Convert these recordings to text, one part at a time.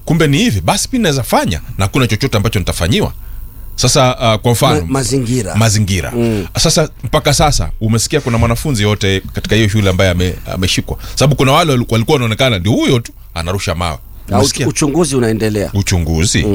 kumbe ni hivi basi mi naweza fanya na hakuna chochote ambacho nitafanyiwa sasa uh, kwa mfano Ma- mazingira. mazingira mm. sasa mpaka sasa umesikia kuna mwanafunzi yote katika hiyo shule ambaye ame- ameshikwa sababu kuna wale wali- walikuwa wanaonekana ndio huyo tu anarusha mawe Au umesikia uchunguzi unaendelea uchunguzi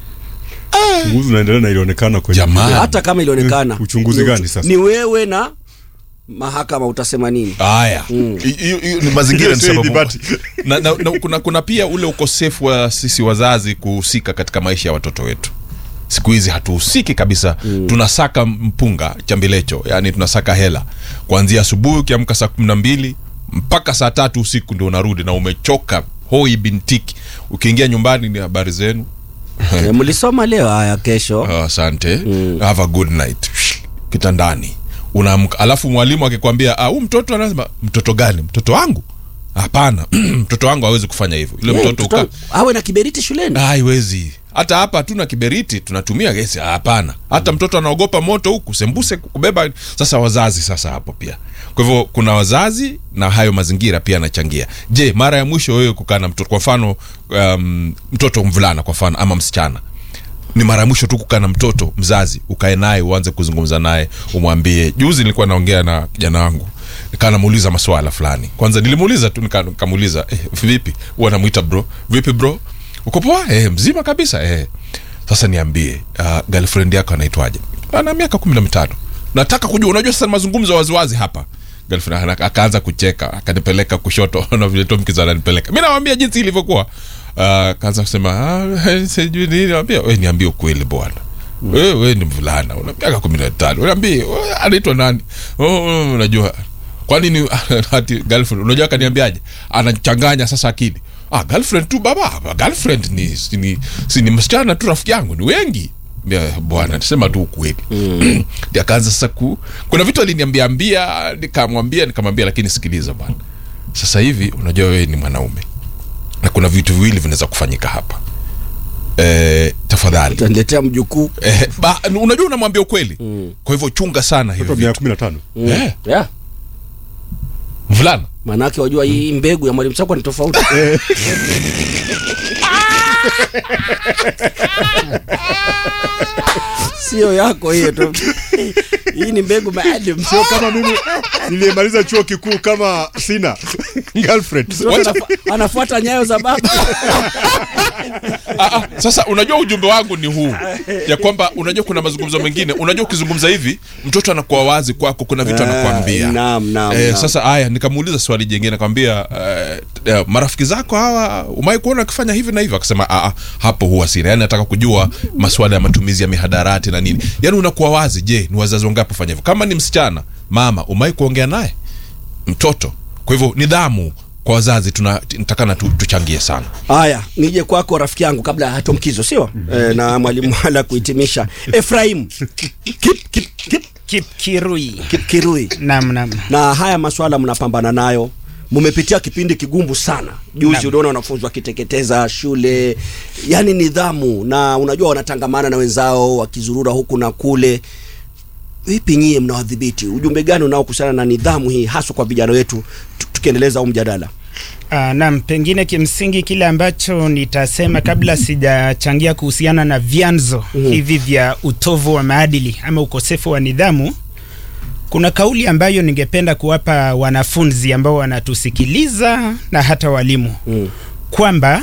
uchunguzi unaendelea na ilionekana kwenye Jamani. hata kama ilionekana Eh, uchunguzi ni gani uchu- sasa? ni wewe na mahakama utasema nini haya Hi- hiyo hiyo ni mazingira ni Sio sababu idhibati. na, na, na, kuna, kuna pia ule ukosefu wa sisi wazazi kuhusika katika maisha ya watoto wetu siku hizi hatuhusiki kabisa mm. tunasaka mpunga chambilecho yani tunasaka hela kuanzia asubuhi ukiamka saa kumi na mbili mpaka saa tatu usiku ndio unarudi na umechoka hoi bintiki ukiingia nyumbani ni habari zenu e, mlisoma leo haya kesho Ah, asante have a good night kitandani unaamka alafu mwalimu akikwambia "Ah, huu mtoto anasema mtoto gani mtoto wangu hapana mtoto wangu hawezi kufanya hivyo ile Eh, mtoto mtoto uka awe na kiberiti shuleni Ah, haiwezi hata hapa hatuna kiberiti tunatumia gesi hapana hata mtoto anaogopa moto huku sembuse kubeba sasa wazazi sasa hapo pia kwa hivyo kuna wazazi na hayo mazingira pia yanachangia je mara ya mwisho wewe kukaa na mtoto kwa mfano um, mtoto mvulana kwa mfano ama msichana ni mara ya mwisho tu kukaa na mtoto mzazi ukae naye uanze kuzungumza naye umwambie juzi nilikuwa naongea na kijana wangu nikaa namuuliza maswala fulani kwanza nilimuuliza tu nika- nikamuuliza eh, vipi huwa namwita bro vipi bro uko poa eh, mzima kabisa eh. sasa niambie uh, girlfriend yako anaitwaje ana miaka kumi na mitano nataka kujua unajua sasa ni mazungumzo ya waziwazi hapa girlfriend ana- akaanza kucheka akanipeleka kushoto na vile Tom Kiza ananipeleka mi nawambia jinsi ilivyokuwa uh, akaanza kusema "Ah, sijui nini nawambia we niambie ukweli bwana we, we ni mvulana una miaka kumi na tano unaambie "We, anaitwa nani oh, oh, unajua kwa nini ati girlfriend unajua akaniambiaje anachanganya sasa akili ah girlfriend tu baba girlfriend ni si ni, si ni msichana tu rafiki yangu ni wengi Mbia, bwana sema tu ukweli mm. akaanza sasa ku kuna vitu aliniambia ambia nikamwambia nikamwambia lakini sikiliza bwana sasa hivi unajua wewe ni mwanaume na kuna vitu viwili vinaweza kufanyika hapa e, tafadhali utaniletea mjukuu e, ba, unajua unamwambia ukweli mm. kwa hivyo chunga sana hivyo Mtoto wa miaka vitu kumi na tano Eh, yeah. mvulana maanake wajua hii mbegu ya mwalimu chakwa ni tofauti sio yako hiyo tu hii ni mbegu maalum sio kama mimi niliyemaliza chuo kikuu kama sina girlfriend Sio anafu- anafuata nyayo za baba Ah, ah, sasa unajua ujumbe wangu ni huu ya kwamba unajua kuna mazungumzo mengine unajua ukizungumza hivi mtoto anakuwa wazi kwako kuna vitu anakuambia naam, naam, eh, naam. sasa haya nikamuuliza swali jingine akamwambia eh, eh, marafiki zako hawa umai kuona akifanya hivi na hivi akasema "Ah, ah, hapo huwa sina yani nataka kujua maswala ya matumizi ya mihadarati na nini yani unakuwa wazi je ni wazazi wangapi fanya hivyo kama ni msichana mama umai kuongea naye mtoto kwa hivyo nidhamu kwa wazazi tunatakana tu, tuchangie sana haya nije kwako rafiki yangu kabla ya hatomkizo sio e, na mwalimu ala kuhitimisha efraim kip, kip, kip, Kip Kirui. kip kirui Naam, naam. na haya maswala mnapambana nayo mumepitia kipindi kigumu sana juzi Naam. uliona wanafunzi wakiteketeza shule yani nidhamu na unajua wanatangamana na wenzao wakizurura huku na kule vipi nyie mnawadhibiti ujumbe gani unaokuhusiana na nidhamu hii haswa kwa vijana wetu tu- tukiendeleza huu mjadala Uh, naam, pengine kimsingi kile ambacho nitasema kabla sijachangia kuhusiana na vyanzo Mhm. hivi vya utovu wa maadili ama ukosefu wa nidhamu, kuna kauli ambayo ningependa kuwapa wanafunzi ambao wanatusikiliza na hata walimu mm. kwamba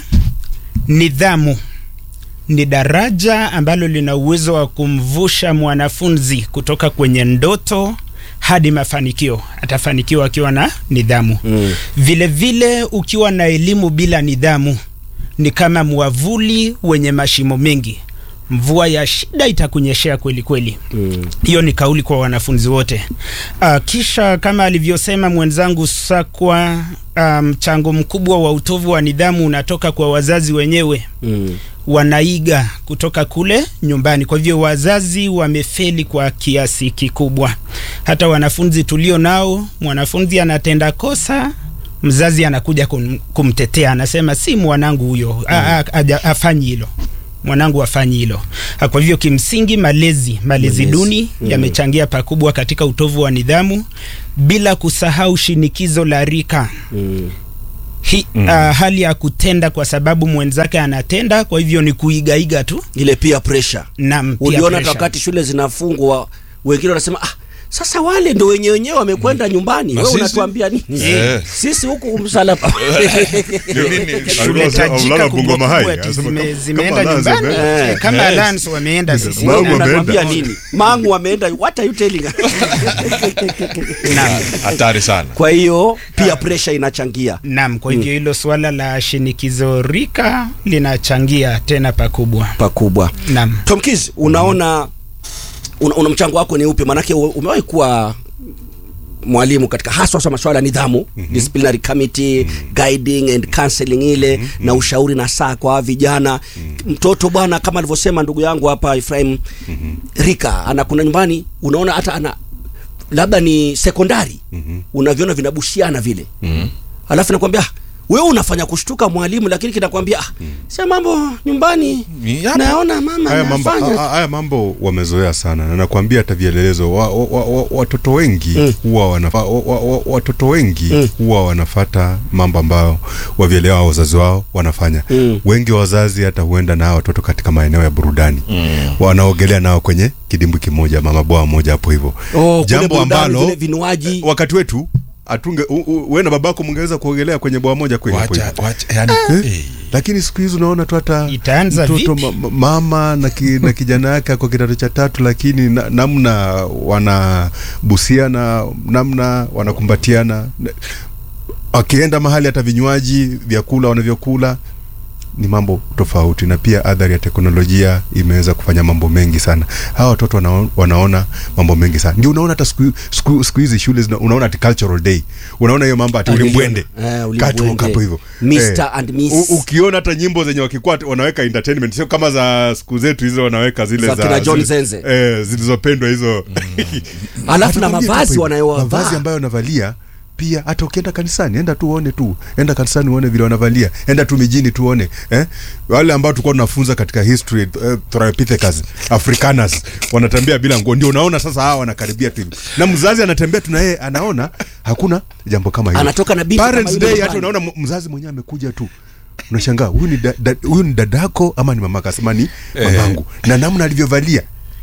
nidhamu ni daraja ambalo lina uwezo wa kumvusha mwanafunzi kutoka kwenye ndoto hadi mafanikio. Atafanikiwa akiwa na nidhamu. Mm. Vile vile ukiwa na elimu bila nidhamu ni kama mwavuli wenye mashimo mengi. Mvua ya shida itakunyeshea kweli kweli. Mm. Hiyo ni kauli kwa wanafunzi wote. Uh, kisha kama alivyosema mwenzangu Sakwa, ah, mchango mkubwa wa utovu wa nidhamu unatoka kwa wazazi wenyewe Mm. wanaiga kutoka kule nyumbani. Kwa hivyo wazazi wamefeli kwa kiasi kikubwa. Hata wanafunzi tulio nao, mwanafunzi anatenda kosa, mzazi anakuja kum, kumtetea, anasema si mwanangu huyo, a- a- aja- afanyi hilo mwanangu afanyi hilo. Ah, Kwa hivyo kimsingi, malezi malezi Malezi. duni Mm. yamechangia pakubwa katika utovu wa nidhamu, bila kusahau shinikizo la rika Mm. hi, uh, hali ya kutenda kwa sababu mwenzake anatenda, kwa hivyo ni kuigaiga tu. ile peer pressure Naam, peer uliona hata pressure. wakati shule zinafungwa wengine wanasema ah, sasa wale ndo wenye wenyewe wamekwenda nyumbani Na wewe sisi? unatuambia nini Eh. sisi huku msalaba Ndio nini? Shule Alikuwa tajika Ulala kubwa Bungoma High, kubwa ati anasema zime- kama- zimeenda kama Alliance nyumbani wameenda. Eh, kama Yes. Alliance wameenda sisi Mangu Wewe wameenda. unatuambia nini mangu wameenda what are you telling us Naam. hatari sana kwa hiyo peer pressure inachangia Naam, kwa hivyo hilo suala la shinikizo rika linachangia tena pakubwa. pakubwa Naam. Tom Kiz, unaona una, una mchango wako ni upi? Maanake u- umewahi kuwa mwalimu katika haswa sa masuala ya nidhamu mm-hmm. disciplinary committee mm-hmm. guiding and counseling ile mm-hmm. na ushauri na saa kwa vijana mm-hmm. mtoto bwana, kama alivyosema ndugu yangu hapa Ephraim mm-hmm. Rika anakuna nyumbani, unaona hata ana labda ni sekondari mm-hmm. unaviona vinabushiana vile mm-hmm. alafu nakwambia "Ah, wewe unafanya kushtuka mwalimu, lakini kinakwambia ah, sio mambo nyumbani Ni hapa." naona mama haya mambo, anafanya ha- haya mambo wamezoea sana na nakwambia hata vielelezo wa, wa, wa, wa, watoto wengi huwa wanafa, wa, wa, wa, watoto wengi huwa wanafata mambo ambayo wavielewa wazazi wao wanafanya Mm. wengi wa wazazi hata huenda na hawa watoto katika maeneo ya burudani wanaogelea nao kwenye kidimbwi kimoja mama bwawa moja hapo hivyo Oh, kule jambo burudani, ambalo vile vinywaji. wakati wetu atunge u- u- wewe na babako mngeweza kuogelea kwenye bwawa moja kweli hapo wacha hivyo. wacha yani Eh? eh. lakini siku hizi unaona tu hata Itaanza mtoto vipi? ma, ma- mama na, ki, na kijana yake ako kidato cha tatu lakini na, namna wanabusiana namna wanakumbatiana Na- wakienda mahali hata vinywaji vyakula wanavyokula ni mambo tofauti na pia adhari ya teknolojia imeweza kufanya mambo mengi sana hawa watoto wana, wanaona mambo mengi sana ndio unaona hata siku- siku siku hizi shule zina, unaona ati cultural day unaona hiyo mambo ati Ah, ulimbwende eh, ulimbwende. Catwalk hapo hivyo Mr. and Miss. U- ukiona hata nyimbo zenye wakikuwa wanaweka entertainment sio kama za siku zetu hizo wanaweka zile Za za, kina John zile- Zenze. eh, zilizopendwa hizo Alafu na Atakwambia tu mavazi hapo wanayovaa. hivyo. mavazi ambayo wanavalia pia hata ukienda kanisani enda tu uone tu enda kanisani uone vile wanavalia enda tu mijini tu uone eh? wale ambao tulikuwa tunafunza katika history eh, Australopithecus africanus wanatembea bila nguo ndio unaona sasa hawa wanakaribia tu hivi na mzazi anatembea tu na yeye anaona hakuna jambo kama hilo Anatoka na binti kama parents yule day nyumbani. hata unaona m- mzazi mwenyewe amekuja tu unashangaa huyu ni da, da, huyu ni dadako ama ni mamaka asema ni mamangu na namna alivyovalia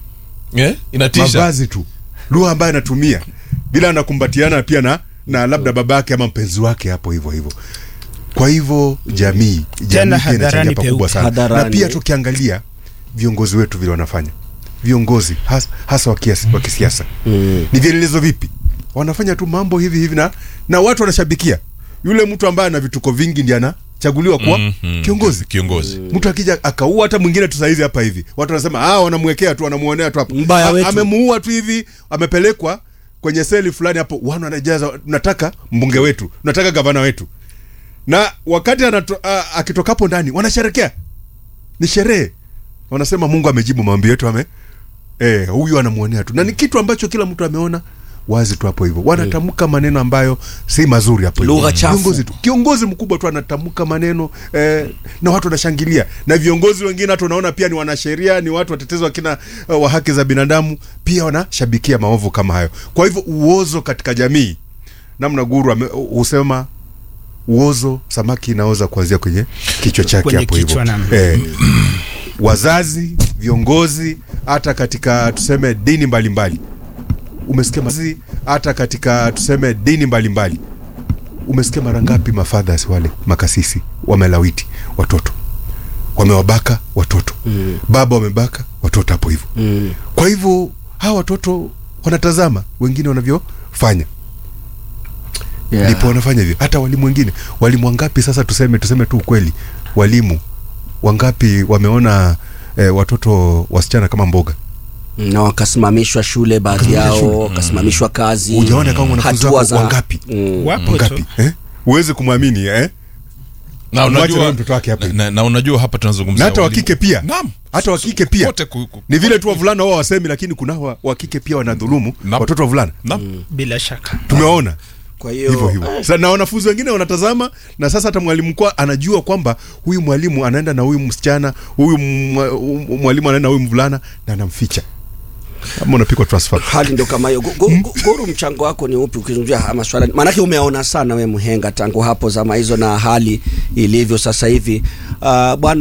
eh inatisha mavazi tu lugha ambayo anatumia bila anakumbatiana pia na na labda babake ama mpenzi wake hapo hivyo hivyo kwa hivyo jamii jamii Tena pia inachangia hadharani pakubwa peupe. sana na Hadharani. pia tukiangalia viongozi wetu vile wanafanya viongozi has, hasa wa kiasi- wa kisiasa Mm. ni vielelezo vipi wanafanya tu mambo hivi hivi na na watu wanashabikia yule mtu ambaye ana vituko vingi ndiye anachaguliwa kuwa Mhm. kiongozi kiongozi mtu akija akaua hata mwingine tu saizi hapa hivi watu wanasema ah wanamwekea tu wanamuonea tu hapo Mbaya A- wetu. amemuua tu hivi amepelekwa kwenye seli fulani hapo wana wanajaza nataka mbunge wetu nataka gavana wetu na wakati anato, a, akitokapo ndani wanasherekea ni sherehe wanasema mungu amejibu maombi yetu ame eh, huyu anamuonea tu na ni kitu ambacho kila mtu ameona wazi tu hapo hivyo wanatamka maneno ambayo si mazuri hapo hivyo. Lugha chafu. Viongozi tu kiongozi mkubwa tu anatamka maneno eh, na watu wanashangilia na viongozi wengine hata unaona pia ni wanasheria ni watu watetezi wakina uh, wa haki za binadamu pia wanashabikia maovu kama hayo kwa hivyo uozo katika jamii namna guru ame- husema uozo samaki inaoza kuanzia kwenye kichwa chake Kwenye hapo hivyo kichwa, naam. eh, wazazi viongozi hata katika tuseme dini mbalimbali umesikia mazi hata katika tuseme dini mbalimbali umesikia mara ngapi mafathers wale makasisi wamelawiti watoto wamewabaka watoto mm. baba wamebaka watoto hapo hivyo Mm. kwa hivyo hawa watoto wanatazama wengine wanavyofanya Yeah. ndipo wanafanya hivyo hata walimu wengine walimu wangapi sasa tuseme tuseme tu ukweli walimu wangapi wameona eh, watoto wasichana kama mboga na wakasimamishwa shule baadhi Wakasimamishwa yao shule. wakasimamishwa kazi Hujaona kama wanafunzi hatua wako za- wangapi? Mm. Wapo wangapi tu. eh? uwezi kumwamini eh? na Mwache unajua na mtoto wake hapa na, na, na unajua hapa tunazungumzia na hata walimu. wakike pia Naam. hata wakike pia Wote ku- ku- ni vile tu wavulana wao wasemi lakini kuna wa, wakike pia wanadhulumu Naam. watoto wavulana Naam. bila shaka tumewaona kwa hiyo hivyo hivyo Sasa na wanafunzi wengine wanatazama na sasa hata mwalimu kwa anajua kwamba huyu mwalimu anaenda na huyu msichana huyu mwa- mwalimu anaenda na huyu mvulana na anamficha Ama unapikwa transfer. hali ndo kama hiyo Go- go- go- goru mchango wako ni upi ukizungumzia haya maswala maanake umeona sana we mhenga tangu hapo zama hizo na hali ilivyo sasa hivi uh, bwana